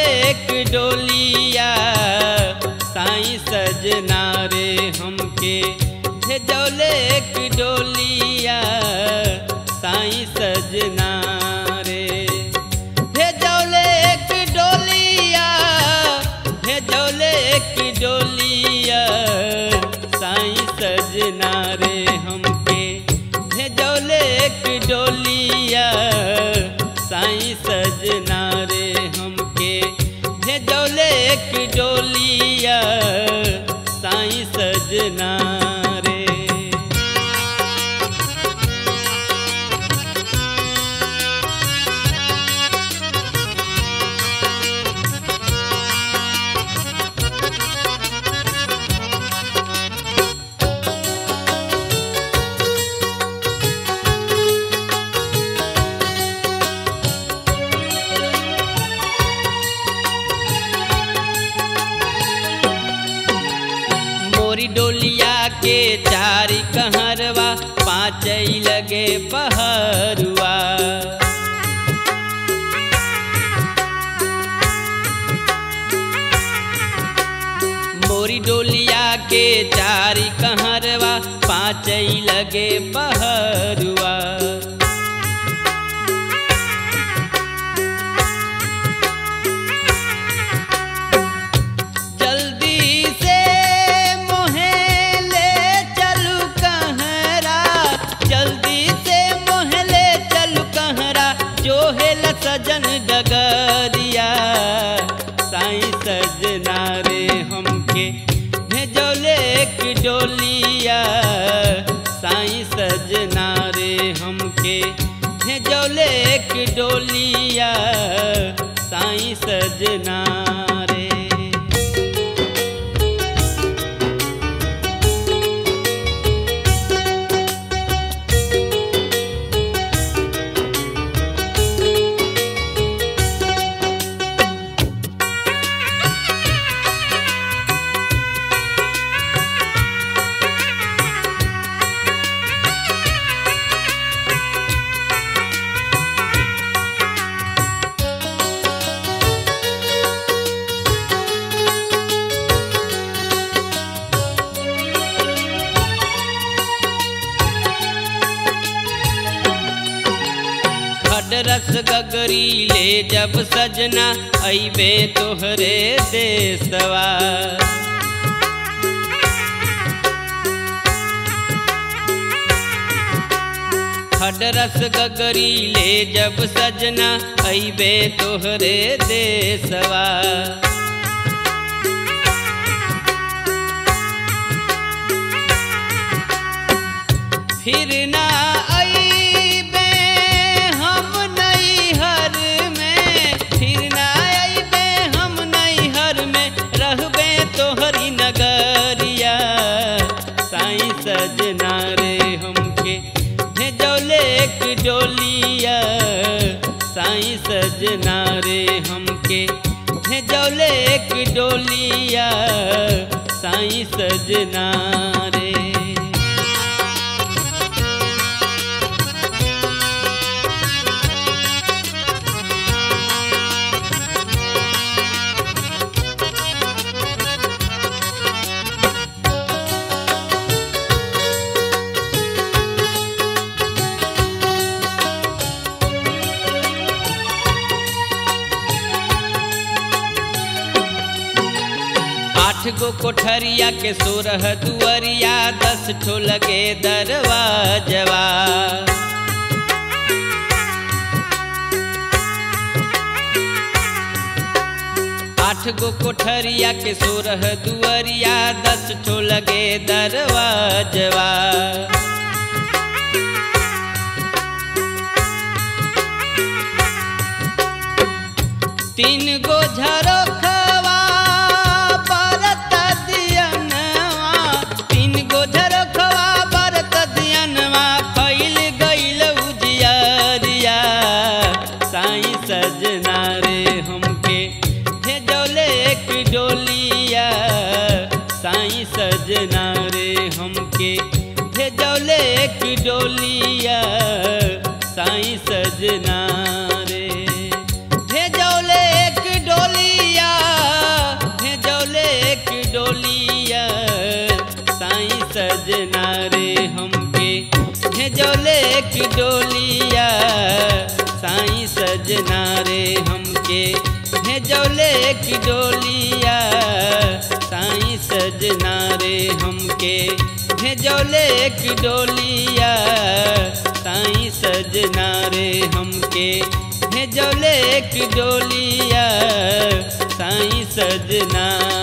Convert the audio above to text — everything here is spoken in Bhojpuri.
एक डोलिया साईं सजना रे हमके भेजौले एक डोलिया साईं सजना रे भेजौले एक डोलिया भेजौले एक डोलिया साईं सजना रे हमके भेजौले एक डोलिया साईं सजना रे हमके भेजौले एक डोलिया साईं सजना रे मोरी डोलिया के चारी कहरवा पाँच लगे पहरुआ मोरी डोलिया के चारी कहरवा पाँच लगे पहरुआ जल्दी से मोहे ले चलू कहरा जल्दी से मोहे ले चलू कहरा जो है ल सजन डगरिया साईं सजना रे हमके भेजौले एक डोलिया साईं सजना रे हमके भेजौले एक डोलिया साईं सजना रे खड रस गगरी ले जब सजना अबे तोहरे देसवा खड रस गगरी ले जब सजना अबे तोहरे देसवा फिर ना अइबे हम नैहर में फिर ना अइबे हम नैहर में रहबे तोहरी नगरिया साईं सजना रे हमके भेजौले एक डोलिया साईं सजना रे हमके भेजौले एक डोलिया साईं सजना रे आठ गो कोठरिया के सोरह दुअरिया दस ठो लगे दरवाजवा आठ गो कोठरिया के सोरह दुअरिया दस ठो लगे दरवाजवा तीन गो झरोखवा बरत दियनवा तीन गो झरोखवा बरत दियनवा फैल गइल उजियरिया साईं सजना रे हमके भेजौले एक डोलिया साईं सजना रे हमके भेजौले एक डोलिया साईं सजना रे भेजौले एक डोली की डोलिया साईं सजना रे हमके भेजौले की डोलिया साईं सजना रे हमके भेजौले की डोलिया साईं सजना